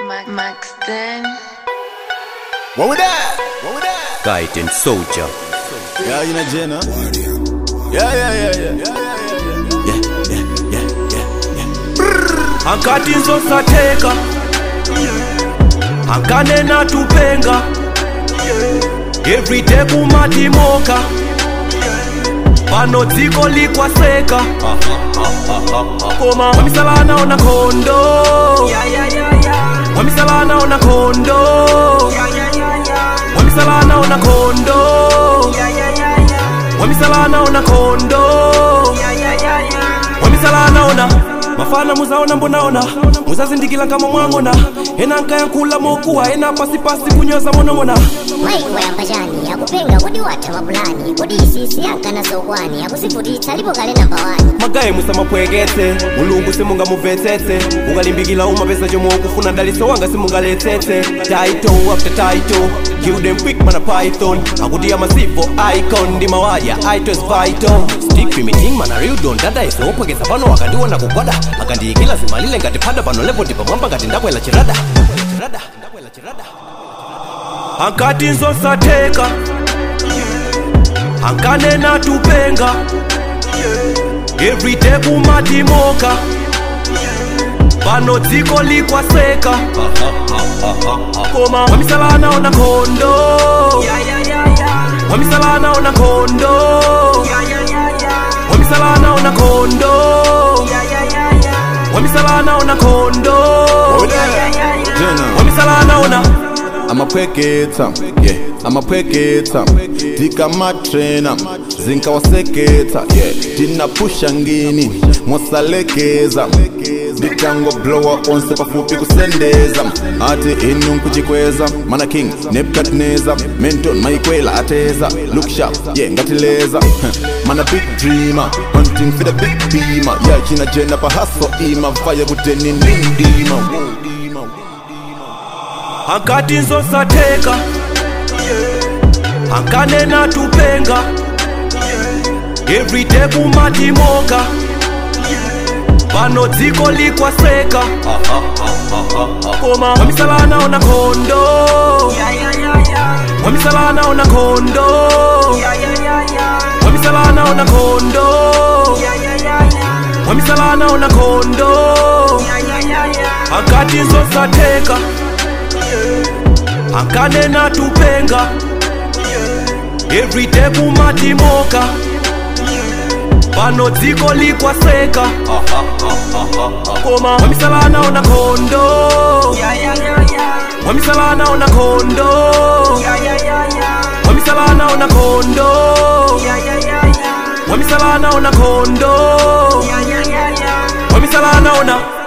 Max Den. What with that? What with that? Guidance soldier. Yeah, you know Jenna. Yeah, yeah, yeah, yeah. Yeah, yeah, yeah, yeah, yeah. Hankati nzosateka hankanena tupenga everyday kumatimoka pano dziko likwaseka koma wamisalana ona kondo wamisalana ona kondo wamisalana ona kondo wamisalana ona kondo wamisalana ona mafana muzaona mbonaona muzazindikila kama mwang'ona ena nkayankula mokuwa ena pasipasi kunyoza monong'ona maiko yambajani akupenga kodi watha mapulani kodi isisi yankana sokwani akusivutitsa alipo kale namba wani magaye musamapweketse mulungu simungamuvetsetse ukalimbikila umapesa chomwe ukufuna daliso wanga simungaletsetse title after title kill them quick mana python akuti amasivo icon ndi mawaya ito is vital stick to meeting mana real don dada isopwekeza pano akandiona kugwada akandiyikila zimalile ngati phada pano lepo ndipamwamba ngati ndakwela chirada chirada ndakwela chirada hankati nzosatheka hankanena tupenga everyday kumatimoka pano dziko likwaseka koma wamisalana ona kondo wamisalana ona kondo wamisalana ona kondo wamisalana ona kondo What with that? Jenna. wamisalana ona amapweketsa yeah amapweketsa tikamatrena zinkawaseketsa yeah tinapusha ngini mwasalekeza nditango blowa onse pafupi kusendeza ati inu nkuchikweza mana king nebukadneza menton maikwela ateza look sharp yeah ngatileza mana big dreamer hunting for the big beamer yeah china jena pahaso ima vaya kuteni nindima hankati nzosatheka hankanena tupenga everyday kumatimoka pano dziko likwaseka koma wamisalana ona kondo wamisalana ona kondo wamisalana ona kondo wamisalana ona kondo hankati nzosatheka hankanena tupenga everyday kumatimoka pano dziko likwaseka koma wamisalana ona kondo wamisalana ona kondo wamisalana ona kondo wamisalana ona kondo wamisalana ona